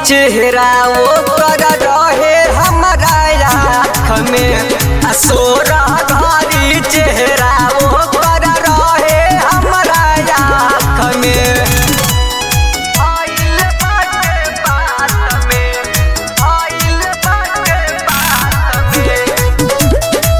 चेहरा वो कर रहे हमारा आँख में असोरा धारी चेहरा वो कर रहे हमारा आँख में आइल बाटे बात में आइल बाटे बात में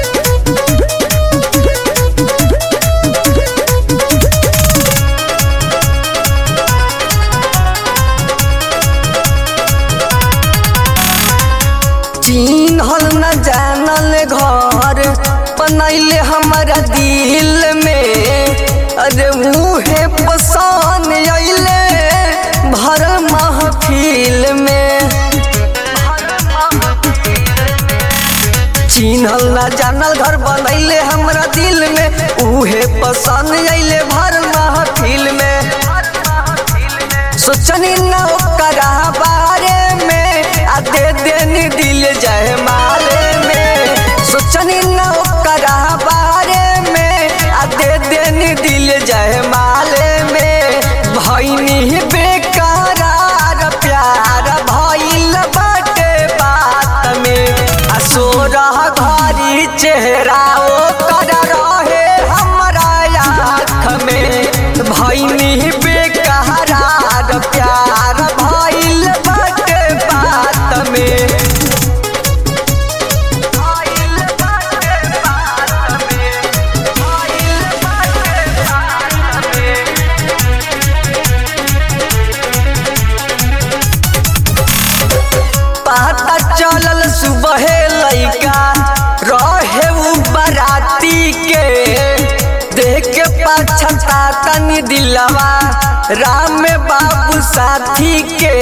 चिन्हल न जानल घर बनैले हमारा दिल में अरे मुहे पसान अइले भर महफिल में चिन्हल न जानल घर बनैले हमरा दिल में उहे पसंद अइले भर महफिल में सोचनी न ओकरा बारे में आ दे देनी दिल जय माले में सोचनी न ओकरा बारे में आ दे देनी दिल जय माले में भैनी बेकरार प्यार भइल बाटे बात में आ सोरह घरी चेहरा ओ कर रहे हमरा आँख में भैनी बेकरार प्यार भइल बाटे बात में भइल बाटे बात में भइल बाटे बात में पता चलल सुबह लैका रहे उ बराती के देख के पछता तनी दिलवा राम बाबू साथी के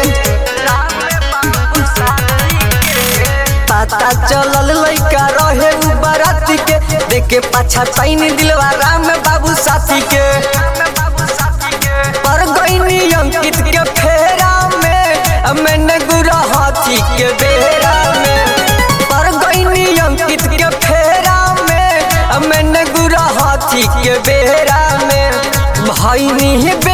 पता चलल लैका रहे उ बराती के देख के पछताई दिलवा राम बाबू साथी के पर गईनी अंकित के फेरा में मैंने गुरा हाथी के बेरा में पर गईनी अंकित के फेरा में मैंने गुरा हाथी के बेरा में भैनी